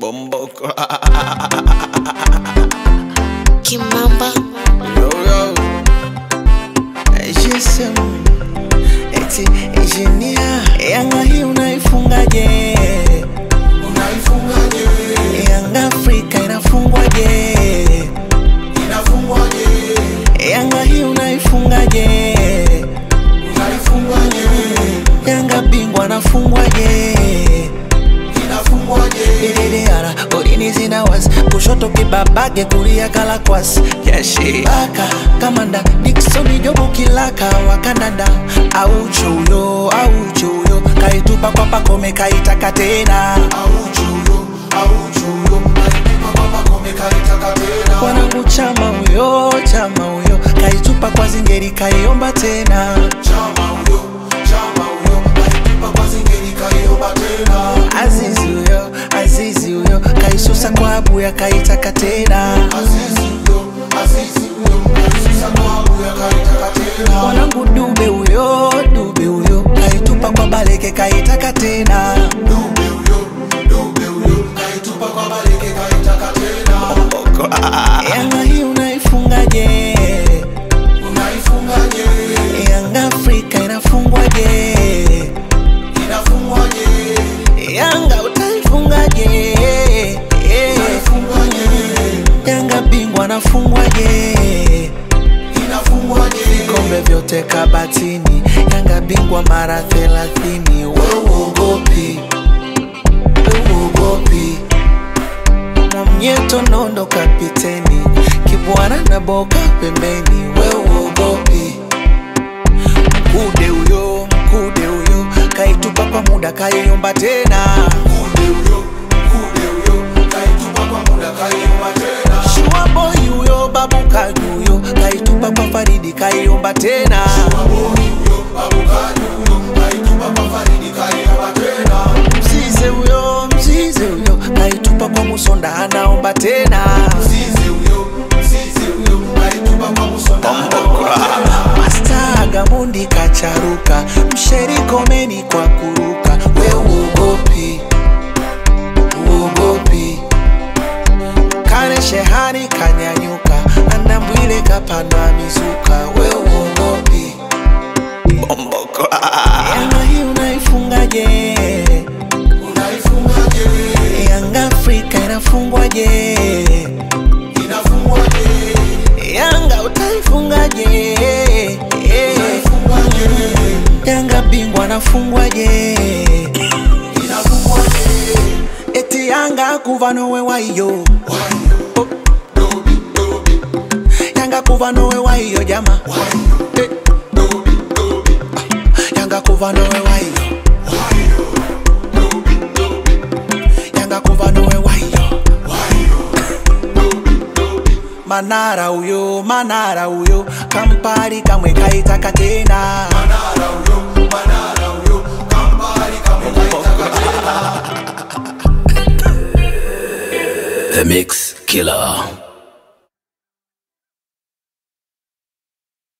Bomboko. Kimamba yo, yo. GSM. Eti engineer. Yanga hii unaifungaje? Unaifungaje? Yanga Afrika inafungwaje? Inafungwaje? Yanga hii unaifungaje? Unaifungaje? Yanga bingwa anafungwaje? Inafungwaje? Dididara, golini zina wasi kushoto kibabage kulia kalakwasi yashi baka kamanda Dickson Jobu kilaka wa Canada au chuyo au chuyo kaitupa kwa pakome kaitaka tena Auchuyo, auchuyo, alitupa kwa Pacome kaitaka tena. wanangu chama huyo chama huyo kaitupa kwa zingeri kaiomba tena Chama huyo, chama huyo, alitupa kwa Zingeri kaiomba tena. Azizi huyo Azizi huyo kaisusa kwa abuya kaitaka tena Azizi huyo, Azizi huyo, alisusa kwa Abuya kaitaka tena. mwanangu dube huyo dube huyo kaitupa kwa baleke kaitaka tena Dube huyo, dube huyo, kaitupa kwa Baleke kaitaka tena. yanga hii unaifungaje Unaifungaje? yanga afrika inafungwaje Inafungwaje? yanga utaifungaje Unaifungaje? yanga bingwa anafungwaje Inafungwaje? vikombe vyote kabatini yanga bingwa mara thelathini weuogopi weuogopi mwamnyeto nondo kapiteni kibwana na boka pembeni weuogopi mkude huyo mkude huyo kaitupa kwa muda kaiomba tena Mkude huyo, mkude huyo, kaitupa kwa muda kaiomba tena. shuaboi huyo babu kajuyo kaitupa kwa faridi kaiomba tena Maboni huyo, Abukani huyo, kaitupa kwa Faridi kaiomba tena. mzize huyo mzize huyo kaitupa kwa musonda anaomba tena Mzizi huyo, mzizi huyo, kaitupa kwa Musonda anaomba tena. masta gamundi kacharuka msherikomeni kwa kuruka we uogopi uogopi kane shehani kanyanyuka andambwile kapandwa mizuka we uogopi yanga hii unaifungaje Unaifungaje? yanga afrika inafungwaje Inafungwaje? yanga utaifungaje Inafungwaje? yanga bingwa anafungwaje Inafungwaje? eti yanga kuva nowe waiyo Wayo, dobi, dobi, yanga kuva nowe waiyo jama wayo, Eh, dobi, dobi, yanga kuva nowe waiyo wayo, dobi, dobi, yanga kuva nowe waiyo wayo, dobi, dobi. manara uyo manara uyo kampari kamwe kaitaka tena Manara huyo, Manara huyo, Kampala kamwe kaitaka tena. The Mix Killer.